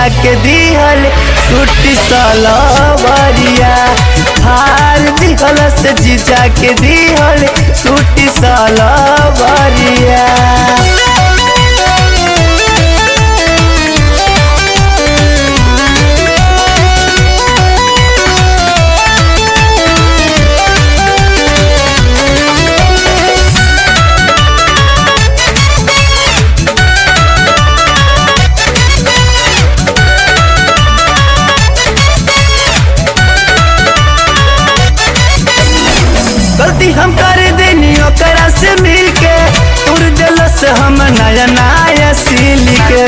के दिहल सूटी सलवरिया हार दिहल से जीजा के दिहल सूटी सलवरिया गलती हम कर देनी ओकरा से मिल के तुर दिल से हम नया नया सील के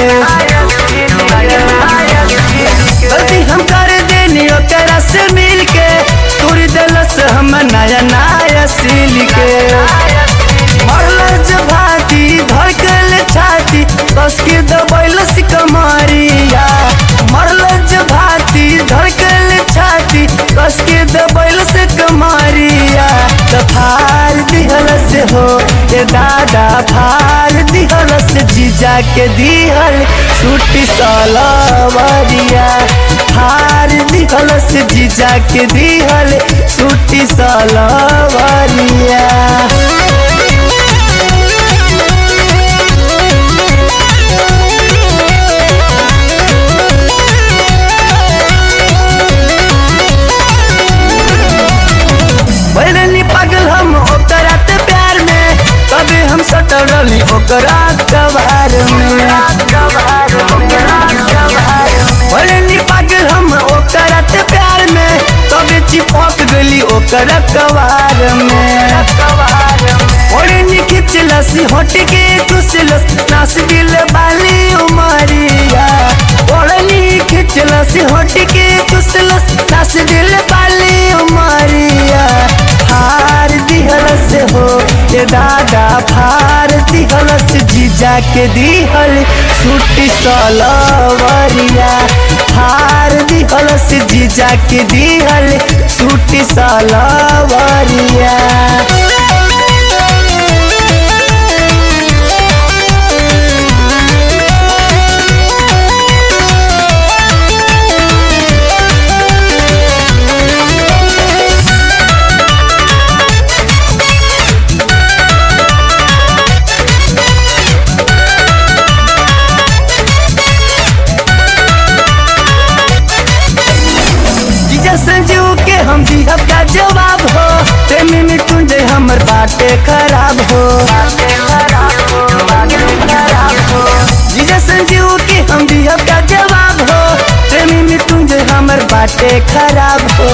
गलती हम कर देनी ओकरा से मिल के तुर दिल से हम नया नया सील के मरल भाती धड़कल छाती बस के दबैल कमरिया मरल भाती धड़कल छाती बस के दबैल से कमरिया त फार दिहल से हो ये दादा फार दिहल से जीजा के दिहल सूटी सलवरिया फार दिहल से जीजा के दिहल सूटी सलवरिया बैरनी पागल हम ओकरा ते प्यार में कभी हम सटल रही ओकरा कबार में बैरनी पागल हम ओकरा ते प्यार में कभी चिपक गली ओकरा कबार में ओढ़नी खिचलस होट के चुसलस नास दिल बाली उमरिया ओढ़नी खिचलस होट के चुसलस नास दिल बाली उमरिया फार दिहल से हो ये दादा फार दिहल से जीजा के दिहल सूटी सलवरिया फार दिहल से जीजा के दिहल सूटी सलवरिया जीजा संजीव के हम दिहब का जवाब हो प्रेमी मिटुंजे हमर बाटे खराब हो जीजा संजीव के हम दिहब का जवाब हो प्रेमी मिटुंजे हमर बाटे खराब हो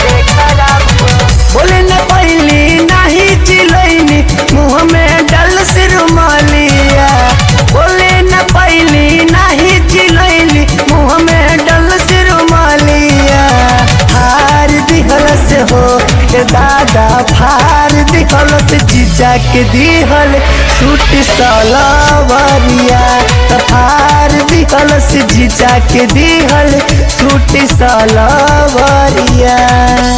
बोले न पहली नाही चिलैनी मुँह में डल सिर मालिया बोले न पहली नाही चिलैनी मुँह में डल सिर मालिया हार दिहल से हो के दादा फार दिहल से जीजा के दिहल सूट सलवरिया त फार दिहल से जीजा के दिहल सूट सलवरिया